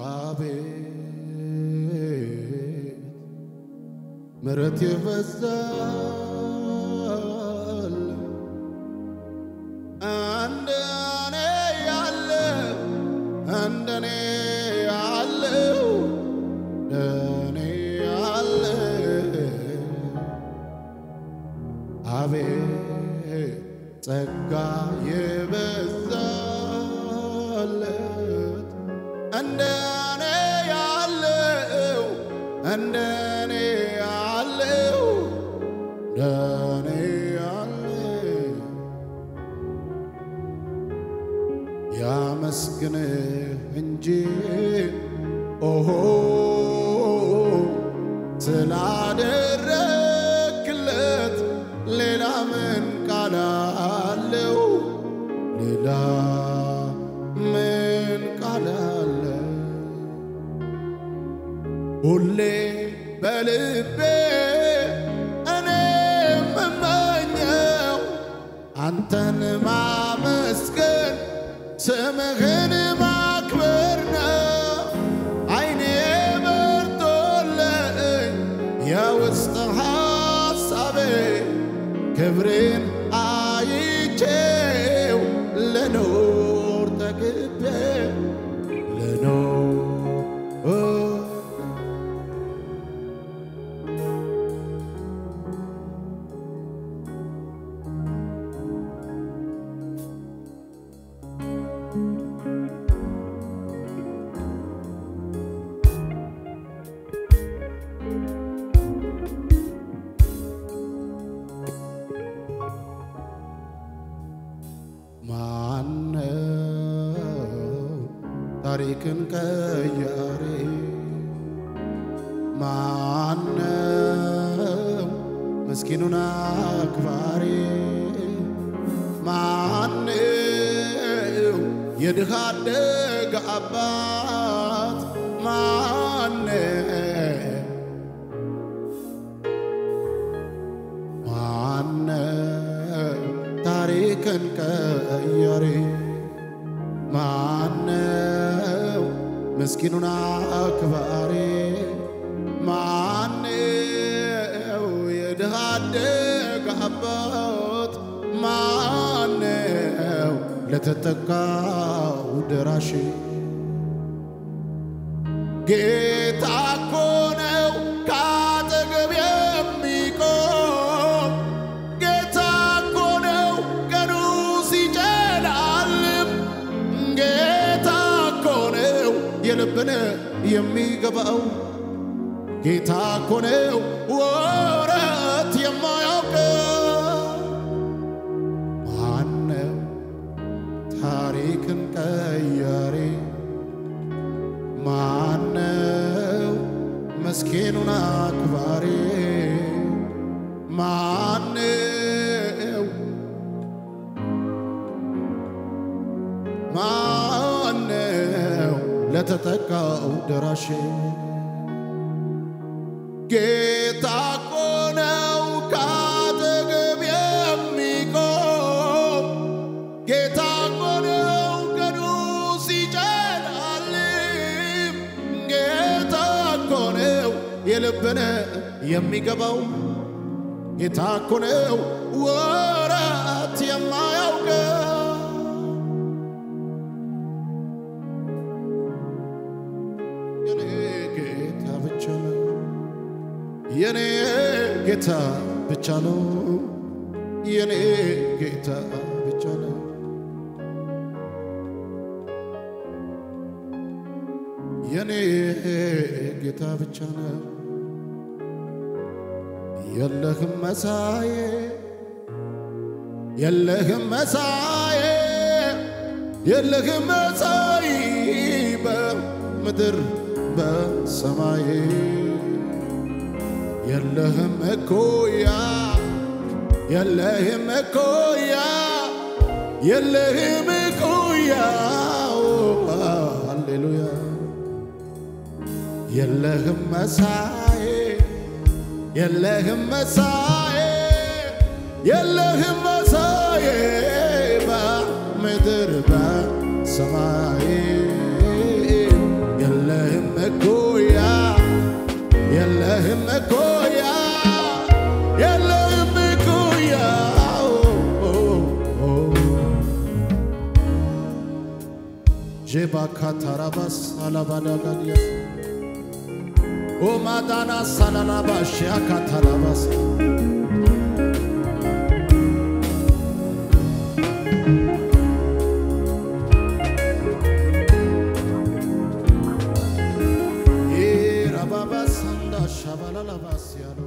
አቤት ምሕረት ይበዛል እንደኔ ያለ እንደኔ ያለው እንደኔ ያለ አቤት ጸጋ የበዛለት እንደኔ ያለው እንደኔ ያለው እንደኔ ያለው ያመስግንህ እንጂ ኦሆ ስላደረክለት ሌላ ምን ቃል አለው? ሌላ ምን ቃል አለ? ሁሌ በልቤ እኔ የምመኘው አንተን ማመስገን ስምህን ማክበር ነው። አይኔ በርቶልኝ የውስጥ ሐሳቤ ክብሬን አይቼው ልኖር ተግቤ ልኖር ማነው ታሪክን ቀያሪ? ማነው ምስኪኑን አክባሪ? ማነው የድሃ አደግ አባት? ማነው ማነው ታሪክን ቀያሪ? ማነው ምስኪኑን አክባሪ? ማነው የድሃ አደግ አባት? ማነው ለተጠቃው ደራሽ? ጌታ እኮ ነው ከአጠገብ የሚቆም ጌታ እኮ ነው ቀኑ ሲጨላልም ጌታ እኮ ነው የልብን የሚገባው ጌታ እኮ ነው ወረት የማያውቀው ማነው ታሪክን ቀያሪ ማነው መስኪኑን አክባሪ? ማነው ማነው ለተጠቃው ደራሽ? ጌታ እኮ ነው ከአጠገብ የሚቆም ጌታ እኮ ነው ቀኑ ሲጨላልም ጌታ እኮ ነው የልብን የሚገባው ጌታ እኮ ነው ወራት የማያውቀው የኔ ጌታ ብቻ ነው የኔ ጌታ ብቻ ነው የኔ ጌታ ብቻ ነው የኔ ጌታ ብቻ ነው የለህም መሳዬ የለህም መሳዬ የለህም መሳይ በምድር በሰማይ የለህም እኩያ የለህም እኩያ የለህም እኩያ ሃሌሉያ የለህም መሳዬ የለህም መሳዬ የለህም መሳዬ በምድር በሰማይ የለ ጄባካታራባስ አላባዳጋዲያ ኦማዳና ሳላላባሽ ያካታራባስ ራባባስ አንዳ ሻባላላባስ ያሎ